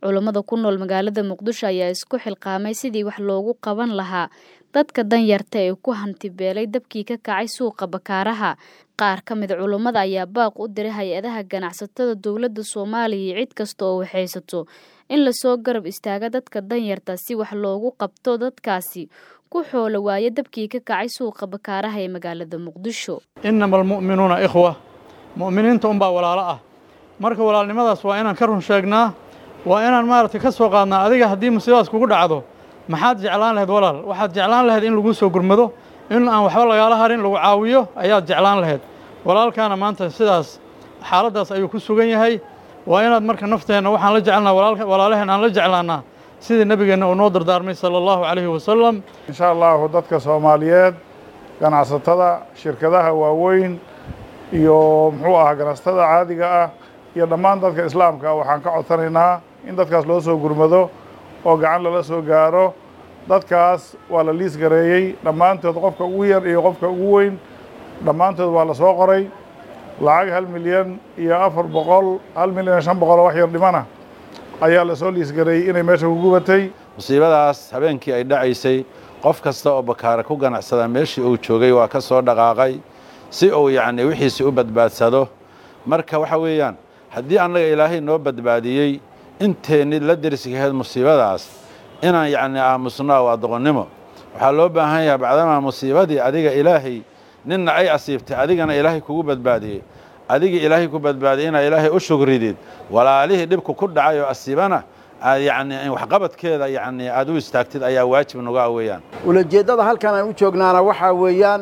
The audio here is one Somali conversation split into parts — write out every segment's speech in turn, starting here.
Culummada ku nool magaalada Muqdisho ayaa isku xilqaamay sidii wax loogu qaban lahaa dadka danyarta ee ku hanti beelay dabkii ka kacay suuqa Bakaaraha. Qaar ka mid culummada ayaa baaq u diray hay-adaha ganacsatada dowladda Soomaaliya iyo cid kasta oo waxaysato in lasoo garab istaago dadka danyarta si wax loogu qabto dadkaasi ku xoolo waaya dabkii ka kacay suuqa Bakaaraha ee magaalada Muqdisho. inama almu'minuuna ikhwa mu'miniinta unbaa walaalo ah marka walaalnimadaas waa inaan ka run sheegnaa waa inaan maaragtay ka soo qaadnaa adiga haddii musiibadaas kugu dhacdo maxaad jeclaan lahayd walaal waxaad jeclaan lahayd in laguu soo gurmado in aan waxba lagaala harin lagu caawiyo ayaad jeclaan lahayd walaalkaana maanta sidaas xaaladdaas ayuu ku sugan yahay waa inaad marka nafteenna waxaan la jecelnaa walaalaheen aan la jeclaannaa sidii nebigeenna uu noo dardaarmay sala allahu calayhi wasalam insha allahu dadka soomaaliyeed ganacsatada shirkadaha waaweyn iyo muxuu ahaa ganacsatada caadiga ah iyo dhammaan dadka islaamka ah waxaan ka codsanaynaa in dadkaas loo soo gurmado oo gacan lala soo gaaro dadkaas waa la liis gareeyey dhammaantood qofka ugu yar iyo qofka ugu weyn dhammaantood waa la soo qoray lacag hal milyan iyo afar boqol hal milyan iyo shan boqol oo wax yar dhimana ayaa lasoo liis gareeyey inay meesha ku gubatay musiibadaas habeenkii ay dhacaysay qof kasta oo bakaare ku ganacsada meeshii uu joogay waa ka soo dhaqaaqay si uu yacni wixiisi u badbaadsado marka waxa weeyaan haddii annaga ilaahay noo badbaadiyey inteenni la dersigaheed musiibadaas inaan yacni aamusnaa waa doqonnimo waxaa loo baahan yahay bacdamaa musiibadii adiga ilaahay ninna ay asiibtay adigana ilaahay kugu badbaadiyey adigii ilaahay ku badbaadiyey inaad ilaahay u shugridid walaalihii dhibku ku dhacay oo asiibana aad yacni waxqabadkeeda yacni aad u istaagtid ayaa waajib noga weeyaan ulajeeddada halkan aan u joognaana waxaa weeyaan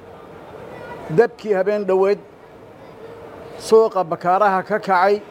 dabkii habeen dhoweed suuqa bakaaraha ka kacay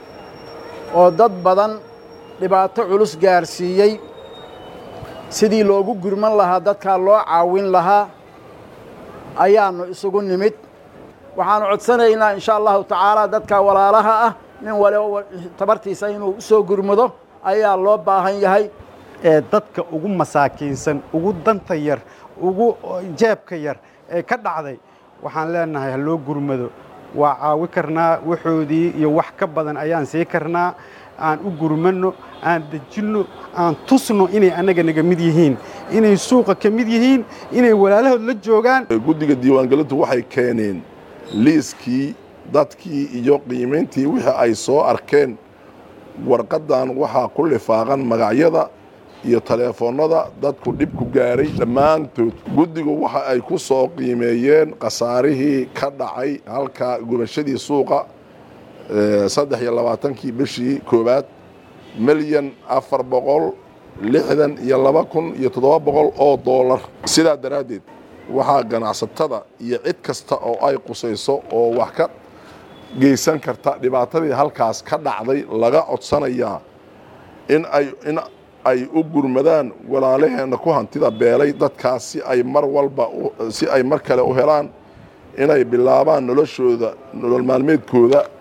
oo dad badan dhibaato culus gaarsiiyey sidii loogu gurman lahaa dadkaa loo caawin lahaa ayaannu isugu nimid waxaannu codsanaynaa insha allahu tacaala dadka walaalaha ah nin waliba tabartiisa inuu u soo gurmado ayaa loo baahan yahay ee dadka ugu masaakiinsan ugu danta yar ugu jeebka yar ee ka dhacday waxaan leenahay ha loo gurmado waa caawi karnaa waxoodii iyo wax ka badan ayaan sii karnaa aan u gurmanno aan dejinno aan tusno inay annaga naga mid yihiin inay suuqa ka mid yihiin inay walaalahood la joogaan guddiga diiwaangelintu waxay keeneen liiskii dadkii iyo qiimayntii wixii ay soo arkeen warqaddan waxaa ku lifaaqan magacyada iyo taleefonnada dadku dhib ku gaaray dhammaantood guddigu waxa ay ku soo qiimeeyeen khasaarihii ka dhacay halka gubashadii suuqa saddex iyo labaatankii bishii koowaad milyan afar boqol lixdan iyo laba kun iyo toddoba boqol oo doolar sidaa daraaddeed waxaa ganacsatada iyo cid kasta oo ay qusayso oo wax ka geysan karta dhibaatadii halkaas ka dhacday laga codsanayaa in ay in ay u gurmadaan walaalaheenna ku hantida beelay dadkaas si ay mar walba si ay mar kale u helaan inay bilaabaan noloshooda nolol maalmeedkooda